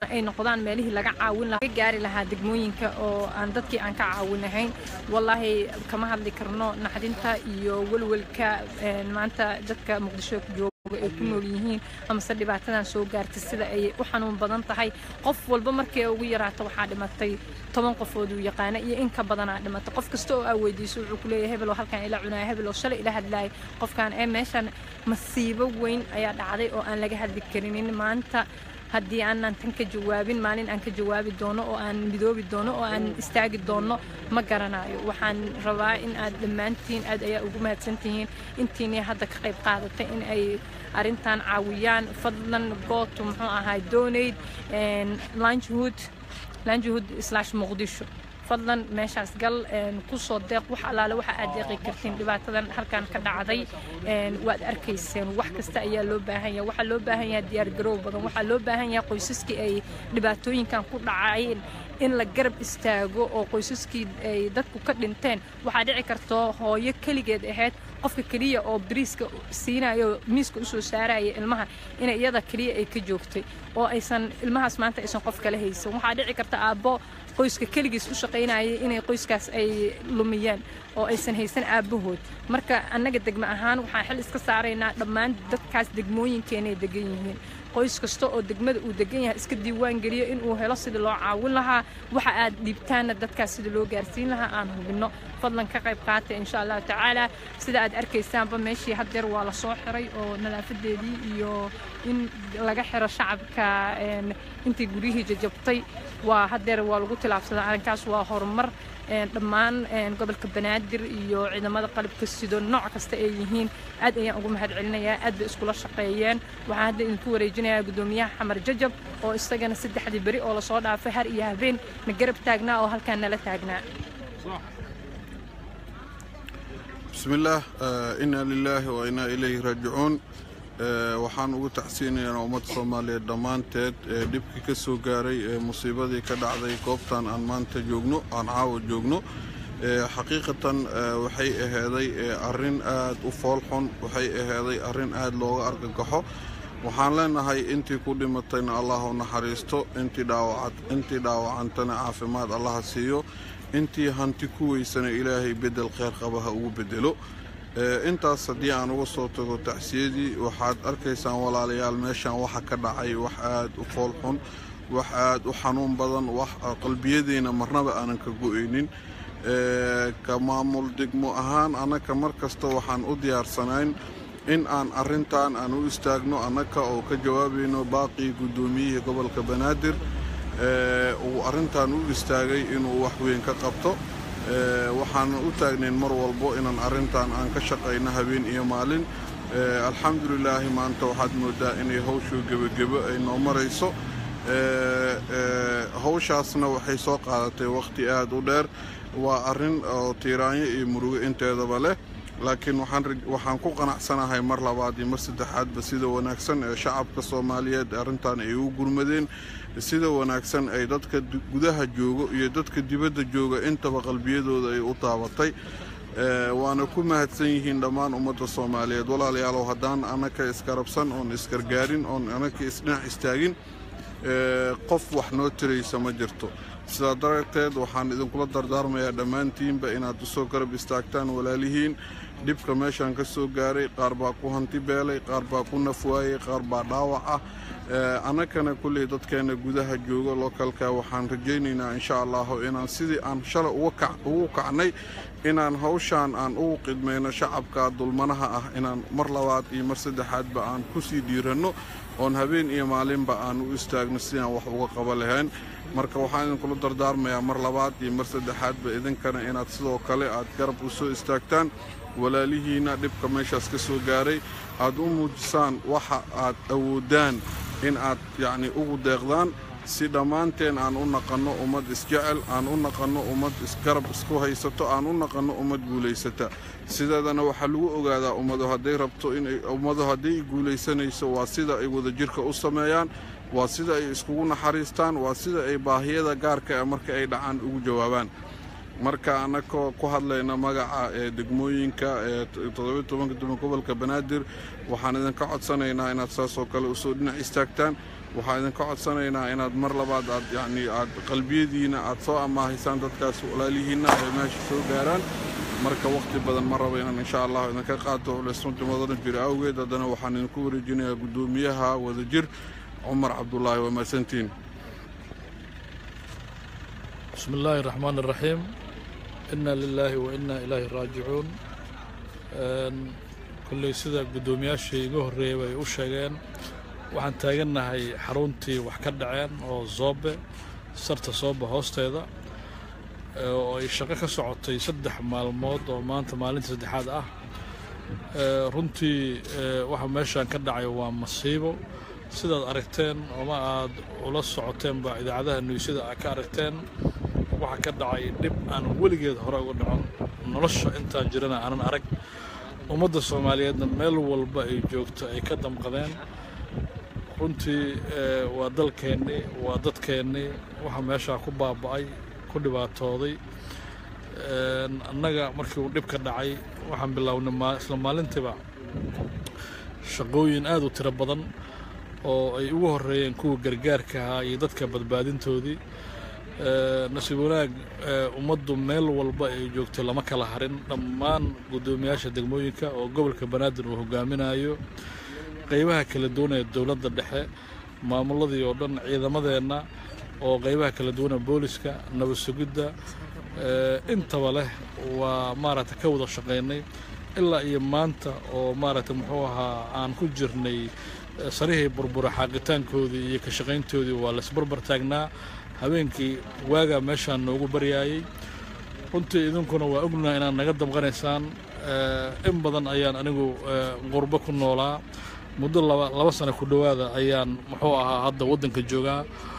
ay noqdaan meelihii laga caawin lahaa laga gaari lahaa degmooyinka oo aan dadkii aan ka caawinahayn wallaahi kama hadli karno naxdinta iyo welwelka maanta dadka muqdisho jooga ay ku nool yihiin amase dhibaatadan soo gaartay sida ay u xanuun badan tahay qof walba markii ugu yaraato waxaa dhimatay toban qofood uu yaqaana iyo in ka badanaa dhimatay qof kasta oo aa weydiiso wuxuu ku leeyahay hebel oo halkan ila cunaya hebel oo shalay ila hadlaayay qofkan ee meeshan masiibo weyn ayaa dhacday oo aan laga hadli karinin maanta haddii aanan tan ka jawaabin maalin aan ka jawaabi doono oo aan midoobi doono oo aan istaagi doono ma garanayo waxaan rabaa in aad dhammaantiin aad ayaa ugu mahadsantihiin intiinii hadda ka qayb qaadatay in ay arrintan caawiyaan fadlan gooto muxuu ahaa donayd langehood langehood slash muqdisho fadlan meeshaas gal ku soo deeq wax allaale waxa aad deeqi kartiin dhibaatadan halkan ka dhacday waad arkayseen wax kasta ayaa loo baahan yahay waxaa loo baahan yahay diyaargaroow badan waxaa loo baahan yahay qoysaskii ay dhibaatooyinkan ku dhacayeen in la garab istaago oo qoysaskii ay dadku ka dhinteen waxaa dhici karto hooyo keligeed ahayd qofka keliya oo bariiska siinayo miiska usoo saaraya ilmaha inay iyada keliya ay ka joogtay oo aysan ilmahaas maanta aysan qof kala haysan waxaa dhici karta aabbo qoyska keligiis u shaqaynayay inay qoyskaas ay lumiyaan oo aysan haysan aabbahood marka annaga degmo ahaan waxaan xil iska saaraynaa dhammaan dadkaas degmooyinkeenay degan yihiin qoys kasta oo degmada uu degan yahay iska diiwaan geliyo inuu helo sidii loo caawin lahaa waxa aad dhiibtaanna dadkaas sidii loo gaarsiin lahaa aan hubinno fadlan ka qayb qaata insha allahu tacaala sida aad arkaysaanba meeshii haddeer waa la soo xiray oo nadaafadeedii iyo in laga xiro shacabka intii guryihii jajabtay waa haddeer waa lagu tilaabsadaa arrinkaas waa horumar dhammaan gobolka banaadir iyo ciidamada qalabka sido nooc kasta ay yihiin aad ayaan ugu mahad celinayaa aad bay iskula shaqeeyeen waxaan hadda idinku wareejinayaa guddoomiyaha xamar jajab oo isagana saddexdii beri oo lasoo dhaafay har iyo habeen na garab taagnaa oo halkaan nala taagnaa بسم الله إنا لله وإنا إليه راجعون waxaan ugu tacsiinayaa ummadda soomaaliyeed dhammaanteed ee dhibkii ka soo gaaray ee musiibadii ka dhacday goobtan aan maanta joogno aan caawa joogno xaqiiqatan waxay ahaaday arrin aad u foolxun waxay ahaaday arrin aad looga argagaxo waxaan leenahay intii ku dhimatayna allah u naxariisto intii dhaawacantana caafimaad allaha siiyo intii hanti ku weysana ilaahay bedel kheyr qaba ha ugu bedelo intaas haddii aan uga soo tago tacsiyadii waxaad arkaysaan walaalayaal meeshan waxa ka dhacay wax aad u foolxun wax aad u xanuun badan wax qalbiyadeyna marnaba aanan ka go-aynin ka maamul degmo ahaan annaka mar kasta waxaan u diyaarsanayn in aan arrintan aan u istaagno annaka oo ka jawaabayno baaqii guddoomiyihii gobolka banaadir uu arrintan u istaagay inuu wax weyn ka qabto waxaan u taagnayn mar walbo inaan arrintan aan ka shaqayno habeen iyo maalin alxamdulilaahi maanta waxaad moodaa inay hawshuu gebagebo ay noo marayso hawshaasna waxay soo qaadatay wakhti aad u dheer waa arrin oo tiiraanyo iyo murugo inteedaba leh laakiin waxaan ku qanacsanahay mar labaad iyo mar saddexaadba sida wanaagsan ee shacabka soomaaliyeed arrintan ay u gurmadeen sida wanaagsan ay dadka gudaha joogo iyo dadka dibadda jooga intaba qalbiyadooda ay u taabatay waana ku mahadsan yihiin dhammaan ummadda soomaaliyeed walaalayaalow haddaan annaka iskarabsan oon isgargaarin oon annaka isdhinac istaagin qof wax noo tiraysa ma jirto sidaa darteed waxaan idinkula dardaarmayaa dhammaantiinba inaad usoo garab istaagtaan walaalihiin dhibka meeshaan ka soo gaaray qaar baa ku hanti beelay qaar baa ku nafwaayey qaar baa dhaawac ah annakana kulley dadkeenna gudaha jooga lookalka waxaan rajaynaynaa insha allahu inaan sidii aan shalay ugu kacnay inaan hawshaan aan ugu qidmayno shacabka dulmanaha ah inaan mar labaad iyo mar saddexaadba aan ku sii dhiiranno oon habeen iyo maalinba aan u istaagno sidaan wax uga qaba lahayn marka waxaan idinkula dardaarmayaa mar labaad iyo mar saddexaadba idinkana inaad sidoo kale aad garab u soo istaagtaan walaalihiinna dhibka meeshaas ka soo gaaray aad u muujisaan waxa aad awoodaan in aad yacnii ugu deeqdaan si dhammaanteen aan u naqanno ummad isjecel aan u naqanno ummad isgarab isku haysato aan u naqanno ummad guulaysata sideedana waxaa lagu ogaadaa ummadu hadday rabto in ummadu hadday guulaysanayso waa sida ay wadajirka u sameeyaan waa sida ay iskugu naxariistaan waa sida ay baahiyada gaarka ah marka ay dhacaan ugu jawaabaan marka annagoo ku hadlayna magaca ee degmooyinka ee toddobiy tobanka degmo gobolka banaadir waxaan idinka codsanaynaa inaad saasoo kale usoo dhinac istaagtaan waxaan idinka codsanaynaa inaad mar labaad aad yacnii aad qalbiyadiina aad soo amaahaysaan dadkaas walaalihiinna ay meesha soo gaaraan marka wakhti badan ma rabo inaan insha allah idinka qaato lesunti mudaran jira awgeed haddana waxaan idinku wareejinayaa guddoomiyaha wadajir cumar cabdulaahi waa mahadsantiin بسم الله الرحمن الرحيم إنا لله وإنا إليه راجعون كل sida guddoomiyaashii igu horreeyay ay u sheegeen waxaan taagannahay xaruntii wax ka dhaceen oo zoobe sarta soobe hoosteeda oo ay shaqo ka socotay saddex maalmood oo maanta maalinta saddexaad ah runtii waxa meeshaan ka dhacay waa masiibo sidaad aragteen oma aad ula socoteenba idaacadaha nuysada aad ka aragteen waxaa ka dhacay dhib aan weligeed hore uga dhacon nolosha intaan jirana aanan arag ummadda soomaaliyeedna meel walba ay joogto ay ka damqadeen runtii waa dalkeennii waa dadkeennii waxa meeshaa ku baaba'ay ku dhibaatooday annaga markii uu dhib ka dhacay waxaan bilownay isla maalintiiba shaqooyin aad u tiro badan oo ay ugu horreeyeen kuwa gargaarka ahaa iyo dadka badbaadintoodii nasiib wanaag ummaddu meel walba ay joogto lama kala harin dhammaan guddoomiyaasha degmooyinka oo gobolka banaadir uu hogaaminayo qaybaha kala duwan ee dowladda dhexe maamuladii oo dhan ciidamadeenna oo qaybaha kala duwana booliska nabad sugidda intaba leh waa maaragta ka wada shaqaynay ilaa iyo maanta oo maaragta muxuu ahaa aan ku jirnay sarihii burbura xaaqitaankoodii iyo ka shaqayntoodii waa laisbarbar taagnaa habeenkii waagaa meeshaan noogu baryaayey runtii idinkuna waa ognaha inaad naga damqanaysaan in badan ayaan anigu qurbo ku noolaa muddo laba laba sano ku dhowaada ayaan muxuu ahaa hadda waddanka joogaa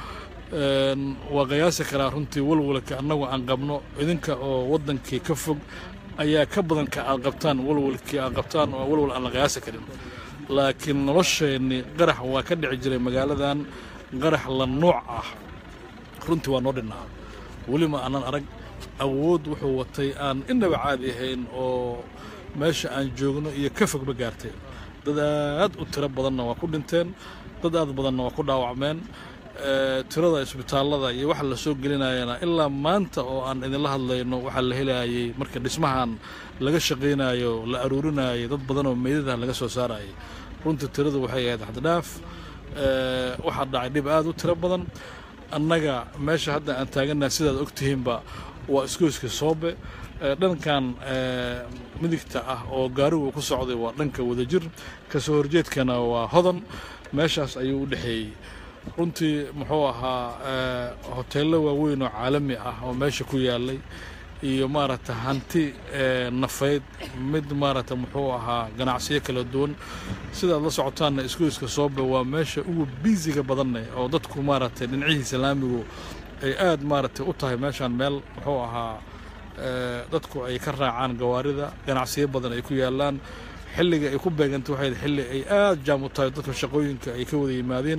waa qiyaasi karaa runtii walwalka annagu aan qabno idinka oo waddankii ka fog ayaa ka badan ka aad qabtaan walwalkii aad qabtaan oo walwal aan la qiyaasi karin laakiin nolosheenni qarax waa ka dhici jiray magaaladan qarax la nuuc ah runtii waa noo dhinnaa weli ma aanan arag awood wuxuu watay aan innaba caadi ahayn oo meesha aan joogno iyo ka fogba gaartay dad aad u tiro badanna waa ku dhinteen dad aad badanna waa ku dhaawacmeen tirada isbitaallada iyo waxa la soo gelinayana ilaa maanta oo aan idinla hadlayno waxaa la helayay marka dhismahan laga shaqaynayo la aruurinayay dad badan oo meydadaha laga soo saarayay runtii tiradu waxay ahayd xaddidhaaf waxaa dhacay dhib aad u tiro badan annaga meesha hadda aan taagannaha sidaad ogtihiinba waa iskooyska soobe dhankan midigta ah oo gaarigu ku socday waa dhanka wadajir kasoo horjeedkana waa hodan meeshaas ayuu u dhexeeyey runtii muxuu ahaa hoteello waaweyn oo caalami ah oo meesha ku yaalay iyo maaragta hanti nafayd mid maaragta muxuu ahaa ganacsiyo kala duwan sidaad la socotaanna iskuiska soobe waa meesha ugu biisiga badanne oo dadku maaragtay dhinacihiisa laamigu ay aad maaragtay u tahay meeshaan meel muxuu ahaa dadku ay ka raacaan gawaarida ganacsiyo badan ay ku yaalaan xilliga ay ku beegantay waxay xilli ay aad jaam u tahay dadka shaqooyinka ay ka wada yimaadeen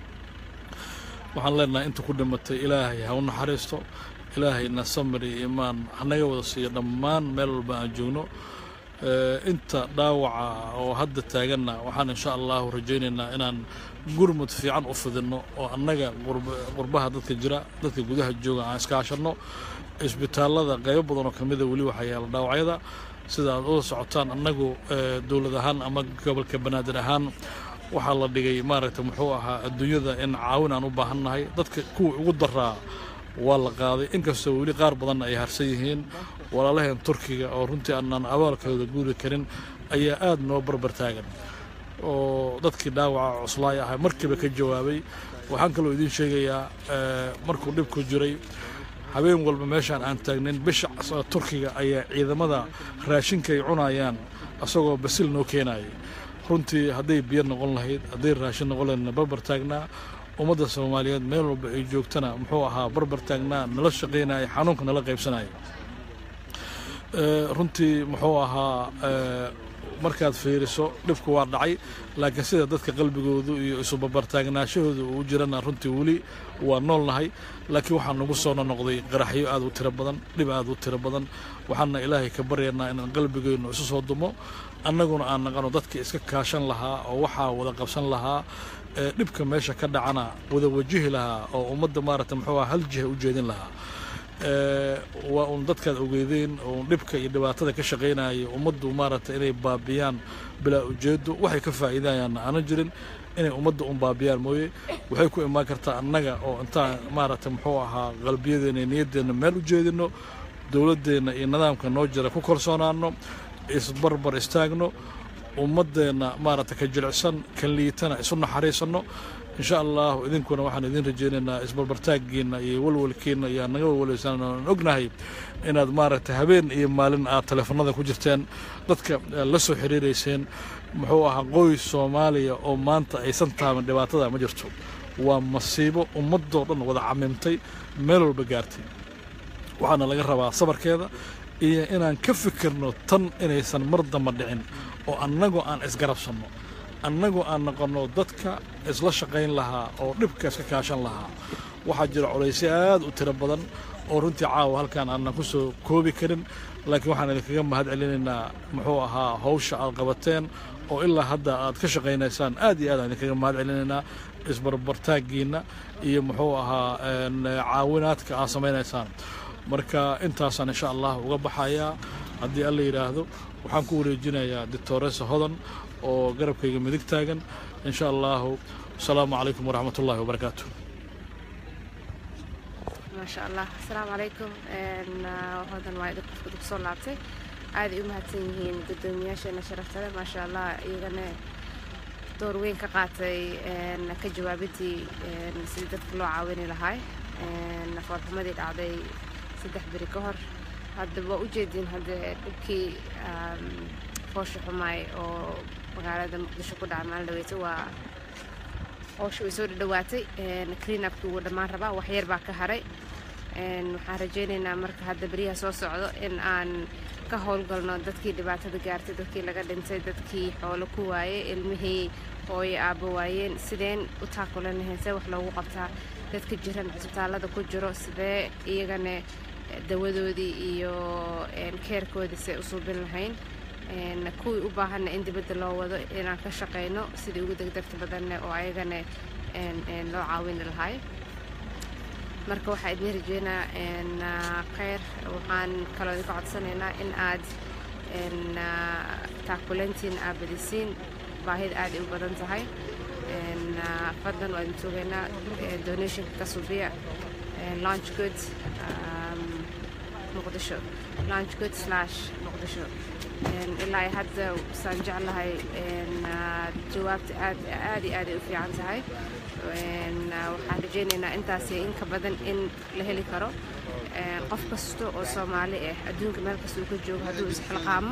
waxaan leenahay inta ku dhimatay ilaahay ha u naxariisto ilaahayna samir iyo imaan hanaga wada siiyo dhammaan meel walba aan joogno inta dhaawaca oo hadda taaganna waxaan insha allahu rajaynaynaa inaan gurmud fiican u fidinno oo annaga qurbaha dadka jira dadka gudaha jooga aan iskaashanno isbitaallada qaybo badan oo ka mida weli waxaa yaala dhaawacyada sida aad uda socotaan annagu dowlad ahaan ama gobolka banaadir ahaan waxaa la dhigay maaragta muxuu ahaa adduunyada in caawin aan u baahannahay dadka kuwa ugu daraa waa la qaaday inkastoo weli qaar badanna ay harsan yihiin walaalaheen turkiga oo runtii aanaan abaalkooda guuri karin ayaa aad noo barbar taagan oo dadkii dhaawaca cuslaay ahaa markiiba ka jawaabay waxaan kaloo idiin sheegayaa markuu dhibku jiray habeen walba meeshaan aan taagnayn bisha turkiga ayaa ciidamada raashinka ay cunayaan asagoo basil noo keenayay runtii hadday biyo noqon lahayd hadday raashin noqon lahaydna barbar taagnaa ummadda soomaaliyeed meel walba ay joogtana muxuu ahaa barbar taagnaa nala shaqaynaya xanuunka nala qaybsanaya runtii muxuu ahaa markaad fiiriso dhibku waa dhacay laakiin sida dadka qalbigoodu iyo isubabartaagnaashahooda uu jirana runtii weli waa noolnahay laakiin waxaa nagu soo nonoqday qaraxyo aad u tiro badan dhib aad u tiro badan waxaana ilaahay ka baryaynaa inaan qalbigeennu isu soo dumo annaguna aan naqano dadkii iska kaashan lahaa oo waxaa wada qabsan lahaa dhibka meesha ka dhacana wada wajihi lahaa oo ummadda maaragta muxuu hal jiha u jeedin lahaa waa uun dadkaad ogeydeen oo dhibka iyo dhibaatada ka shaqaynaya ummaddu maaragta inay baabiyaan bilaa ujeedo waxay ka faa'iidayaanna aanan jirin inay ummadda un baabiyaan mooye waxay ku imaan kartaa annaga oo intaan maaragta muxuu ahaa qalbiyadeenna iyo niyaddeenna meel u jeedinno dowladdeenna iyo nidaamka noo jira ku kalsoonaanno isbarbar istaagno ummaddeenna maaragta ka jilicsan kan liitana isu naxariisanno insha allahu idinkuna waxaan idin rajaynaynaa isbarbartaaggiinna iyo walwalkiinna iyo naga walwalaysaan aan ognahay inaad maaragta habeen iyo maalin aad teleefanada ku jirteen dadka la soo xiriirayseen muxuu ahaa qoys soomaaliya oo maanta aysan taaban dhibaatada ma jirto waa masiibo ummadoo dhan wada camimtay meel walba gaartay waxaana laga rabaa sabarkeeda iyo inaan ka fikirno tan inaysan mar damba dhicin oo annagoo aan isgarabsanno annagoo aan noqonno dadka isla shaqayn lahaa oo dhibka iska kaashan lahaa waxaa jira colaysyo aad u tiro badan oo runtii caawa halkaan aanan ku soo koobi karin laakiin waxaan idinkaga mahad celinaynaa muxuu ahaa hawsha aad qabateen oo ilaa hadda aad ka shaqaynaysaan aad iyo aad aan idinkaga mahad celinaynaa isbarbartaaggiinna iyo muxuu ahaa caawinaadka aad samaynaysaan marka intaasaan insha allah uga baxayaa haddii alla yidhaahdo waxaan ku wareejinayaa doctoresa hodan oo garabkayga midig taagan insha allahu asalaamu calaykum waraxmat ullahi wabarakaatu maasha allah asalaamu calaykum hodan waa idin qofka dib soo laabtay aad ay u mahadsan yihiin guddoomiyaasheena sharafta leh maasha allah iyagana door weyn ka qaatay ka jawaabidii sidii dadka loo caawini lahay foolxumadii dhacday saddex beri ka hor hadda waa ujeediin hadde dhibkii foosha xumaay oo magaalada muqdisho ku dhaca maalin dhaweyta waa howsha way soo dhadhawaatay clean upki wuu dhammaan rabaa wax yar baa ka haray waxaan rajaynaynaa marka hadda beriyaha soo socdo in aan ka howlgalno dadkii dhibaatada gaartay dadkii laga dhintay dadkii xoolo ku waayey ilmihii hooyo aabbo waayeen sideen u taakulan lahayn see wax loogu qabtaa dadka jiran cisbitaallada ku jiro sidee iyagana dawadoodii iyo keerkoodii see u suubin lahayn kuwii u baahanna in dibadda loo wado inaan ka shaqayno sidii ugu degdegta badanne oo ayagana loo caawini lahay marka waxaa idin rajeynaa kheyr waxaan kaloo idinka codsanaynaa in aad taakulantiin aad badisiin baahida aad ay u badan tahay fadlan waa idin sugaynaa donationka ka subiya launch good muqdisho launch good slash muqdisho ilaa ay hadda saan jeclahay jawaabta aad aad iyo aad ay u fiican tahay waxaan rajaynaynaa intaasi inka badan in la heli karo qof kasta oo soomaali ah adduunka meel kasta uu ka joogo hadduu isxilqaamo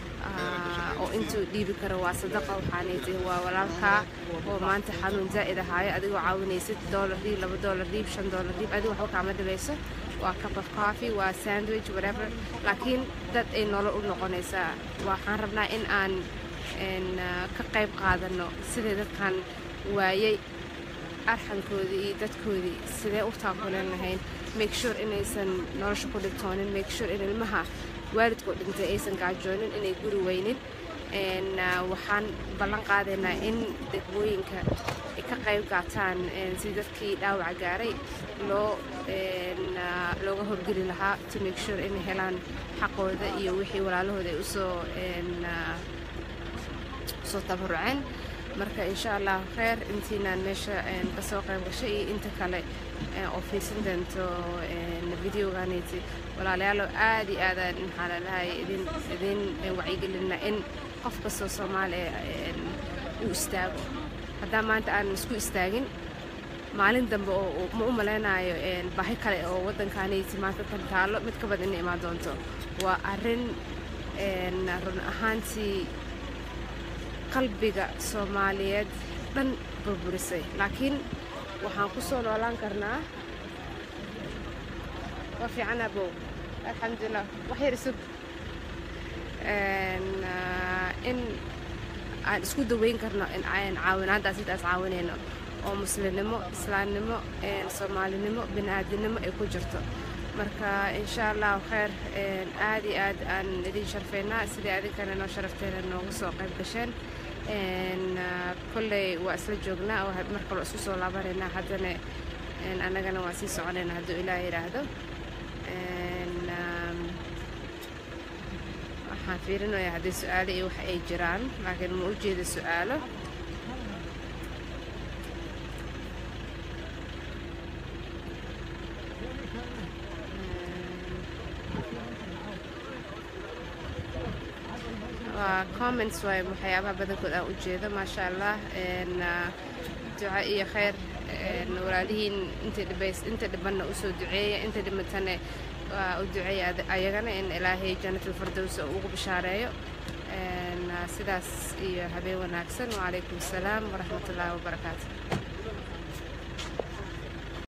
oo intuu dhiibi karo waa sadaqa waxaanaytay waa walaalkaa oo maanta xanuun zaa'id ahaayo adigoo caawinaysid doolar dhiib laba doolar dhiib shan doolar dhiib adigo waxba kaama dhibayso waa cup of coffee waa sandwich whatever laakiin dad ay nolol u noqonaysaa waxaan rabnaa in aan ka qayb qaadano sidai dadkan waayay arxankoodii iyo dadkoodii sidee u taakuleen lahayn make sure inaysan nolosha ku dhibtoonin make sure in ilmaha waalidkoo dhintay aysan gaajoonin inay guri weynin waxaan ballan qaadaynaa in degmooyinka ay ka qayb qaataan sidii dadkii dhaawaca gaaray loo looga horgeli lahaa to make sure inay helaan xaqooda iyo wixii walaalahooda ay usoo usoo tabaruceen marka insha allah kheyr intiinaan meesha kasoo qayb gashay iyo inta kale oo fiirsan doonto videoganiti walaalayaalo aad iyo aadaan maxaa lalahay idin idin wacyigelina in qof kastoo soomaaliya uu istaago haddaa maanta aanan isku istaagin maalin dambe oo ma u malaynayo baahi kale oo waddankaanayti maanta tan taallo mid ka badan inay imaan doonto waa arrin run ahaantii qalbiga soomaaliyeed dhan burburisay laakiin waxaan ku soo noolaan karnaa waa fiican abow alxamdulilah wax yar isug in aan isku daweyn karno caawinaaddaas intaas caawinayno oo muslimnimo islaamnimo soomaalinimo bini'aadinimo ay ku jirto marka insha allahu kheyr aad iyo aad aan idin sharfaynaa sidai adinkana noo sharafteena nooga soo qayb gasheen kolley waa isla joognaa oo mar kaloo isku soo laabanaynaa haddana annagana waan sii soconaynaa hadduu ilaah yidhaahdo waxaan fiirinayaa haddii su-aalo iyo wax ay jiraan laakiin ma u jeeda su-aalo waa comments waay waxyaabaha badankood aan u jeedo maasha allah duca iyo khayr walaalihiin inta dhibanna usoo duceeya inta dhimatana waa u duceeya ayagana in ilaahay janatulfardows ugu bishaareeyo sidaas iyo habeen wanaagsan wacalaykum asalaam waraxmat ullaahi wabarakaatu